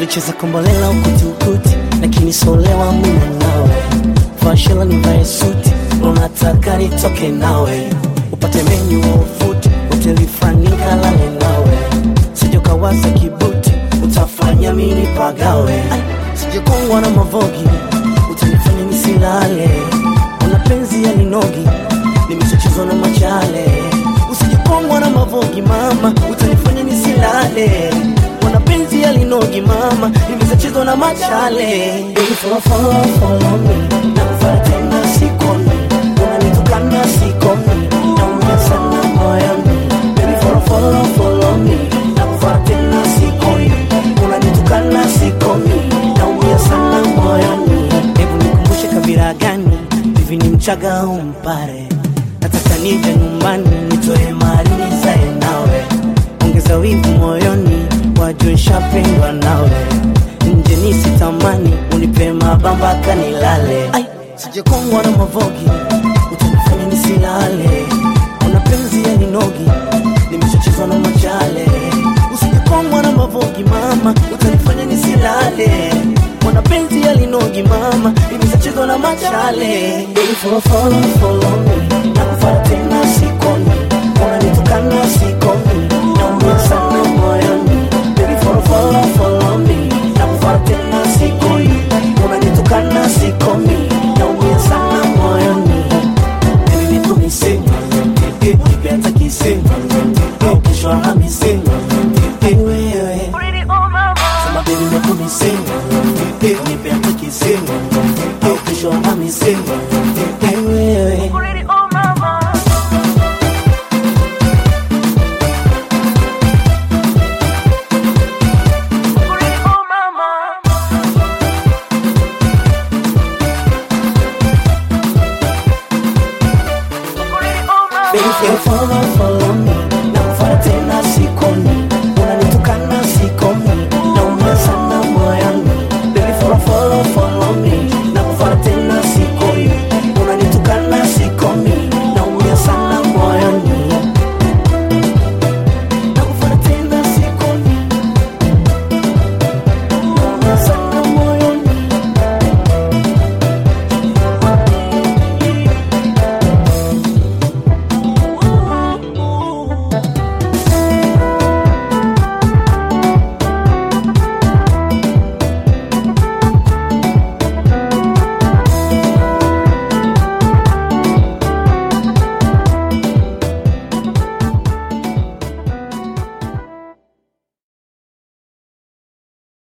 nikicheza kombolela ukuti lakini solewa mimi nawe fashela nivae suti unataka nitoke nawe upate menyu wa ufuti hoteli fulani kalale nawe sijokawaza kibuti utafanya mini pagawe sijekongwa na mavogi utanifanya nisilale una penzi ya linogi nimeshachezwa na machale usijekongwa na mavogi mama utanifanya nisilale wana penzi ya linogi mama nimeshachezwa na machale Baby, follow, follow, follow me nakufanya tena sikomi unanitukana sikomi naumia sana moyoni Baby, follow, follow, follow me nakufanya tena sikomi unanitukana sikomi naumia sana moyoni hebu nikumbushe kabila gani hivi ni mchaga au mpare nataka nije nyumbani nitoe mali nizae nawe ongeza wivu moyoni wajue nshapendwa nawe nje nisitamani unipe mabamba kanilale Ai, sijekongwa na mavogi utanifanya nisilale una penzi ya ninogi nimeshachezwa na machale usijekongwa na mavogi mama utanifanya nisilale mwana penzi ya linogi mama nimeshachezwa na machale Baby, follow, follow, follow me nakufanya tena sikoni unanitukana sikomi naumia sana moyoni Baby, follow, follow, follow me nakufanya tena sikoni unanitukana sikomi naumia sana moyoni Baby, nitumise nipenda kisema kesho Alhamisi wewe Sema baby nikumise nipenda kisema kesho Alhamisi